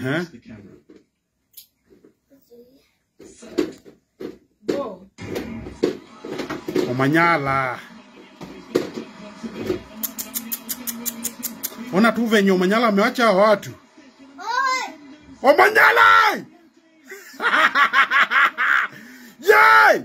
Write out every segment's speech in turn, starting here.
Uh-huh. the camera. Go. Omanyala. Ona tu venye Omanyala amewacha hao watu. Omanyala! Yay!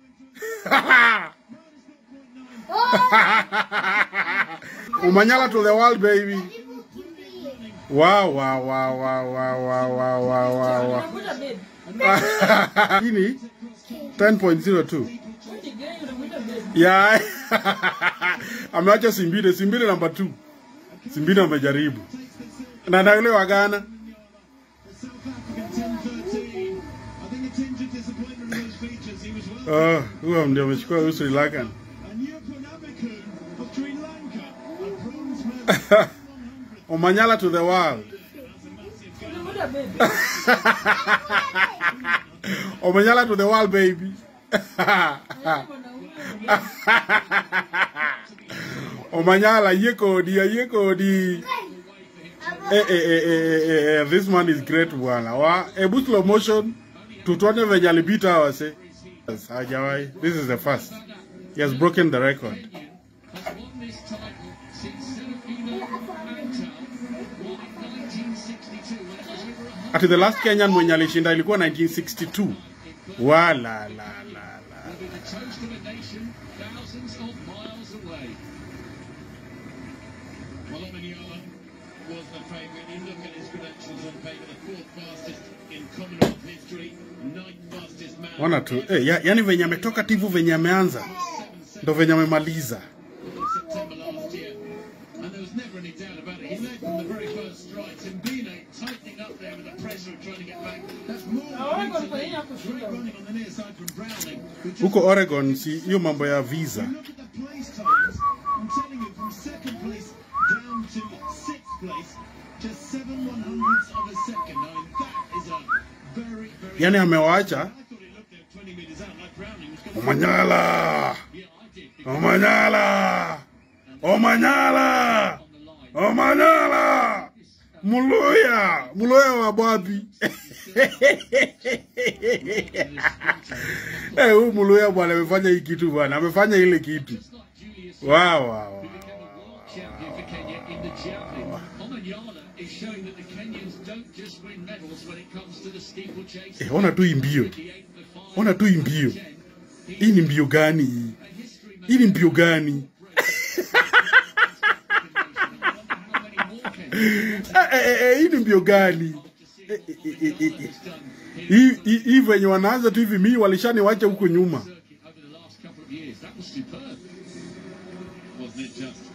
Omanyala to the world baby. Wow, wow, wow, wow, wow, wow, wow, wow, wow, wow. Unakuta babe. Hii ni 10.02. What again? Unakuta babe. Yeah. Ameacha Simbide, Simbide namba 2. Simbide amejaribu. Na na yule wa Ghana. I think a tinge of disappointment in those features. He was well. Oh, huyo ndio amechukua huyu Sri Lankan. And Yupun Abekun of Sri Lanka, a bronze medal. Omanyala to the world. Unakuta babe. Omanyala to the world baby. Omanyala yie kodi, yie kodi. Eh, eh, eh, eh, eh, eh, this man is great bwana. Wa, ebu slow motion. Tutuone venye alipita hawa se. Yes, Hajawahi. This is the first. He has broken the record. Ati the last Kenyan mwenye alishinda ilikuwa 1962. Wala la la la. with a toast of a nation thousands of miles away. Well, Omanyala was the favourite. You look at his credentials on paper, the fourth fastest in Commonwealth history, ninth fastest man. Ona tu. Eh, ya, yani venye ametoka tivu venye ameanza. Ndo venye amemaliza. in September last year. And there was never any doubt about it. He led from the very first stride. Timbine tightening up there with the pressure of trying to get back. That's more than Oregon he needs to kwa nini lead. hakushinda? Great running on the near side from Browning. who just- Huko Oregon si hiyo mambo ya visa. Look at the place times. I'm telling you, from second place down to sixth place, just seven one hundredths of a second. I mean, that is a very, very. Yani amewaacha I thought he looked there 20 metres out like Browning was going to. Omanyala. Yeah, I did. Omanyala. Omanyala. Omanyala. Muluya. Muluya wa Bwabi. Eh, huyu Muluya bwana amefanya hii kitu bwana. Amefanya ile kitu. Wow, wow, wow. Champion for Kenya in the javelin. Omanyala is showing that the Kenyans don't just win medals when it comes to the steeplechase. Eh, ona tu hii mbio. The eight, the five, Ona tu hii mbio. Hii ni mbio gani hii? history Hii ni mbio gani? how many more Kenyans Eh, eh, eh, eh, hii ni mbio gani? Eh, eh, eh, eh, eh, eh. Hii hii- hii venye wanaanza tu hivi mimi walishaniwacha huko nyuma. circuit over the last couple of years. That was superb. Wasn't it just?